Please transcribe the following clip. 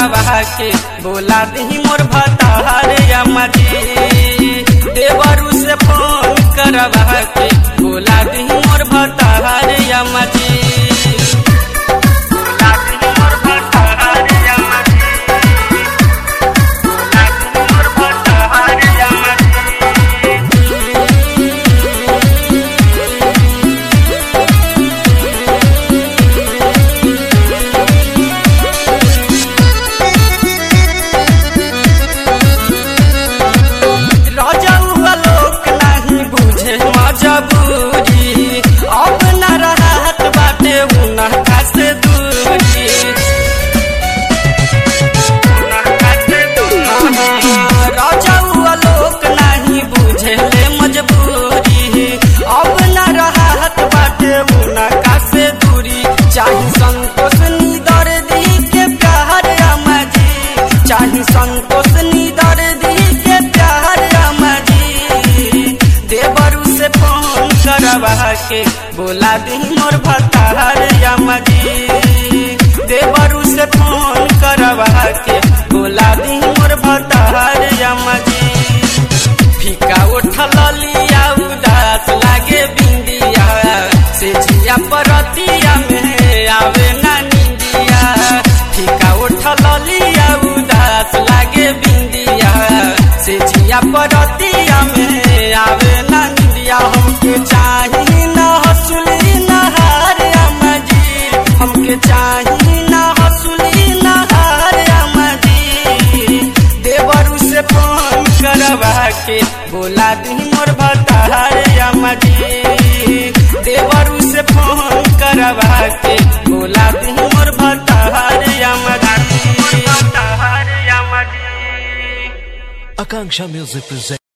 करवा के बोला दी मोर भतार अमजी देवरू से फोन करवा के बोला दी मोर भतार अमजी बोला दी मोर भतार अमजी बोला दी मोर भतार अमजी रजौआ लोक नाही बुझे मजबूरी अब न रहत बाटे उनका से दूरी रजौआ लोक नाही बुझे ले मजबूरी अब न रहत बाटे उनका से दूरी चाही संतोष निदर दी के प्यार अमजी चाही संतोष निदर दी के प्यार अमजी देवरू से फोन करवा के बोला दी मोर भतार अमजी देवरू से फोन करवा के बोला दी मोर भतार अमजी फीका उठल लिया उदास लागे बिंदिया से जिया परतिया में आवे ना निंदिया फीका उठल लिया उदास लागे बिंदिया से जिया परतिया में आवे ना निंदिया हमके चाही ना हसुली ना हार अमजी हमके चाही ना हसुली ना हार अमजी देवरू से फोन करवा के बोला दी मोर भतार अमजी देवरू से फोन करवा के बोला दी मोर भतार अमजी भतार अमजी Akanksha Music presents.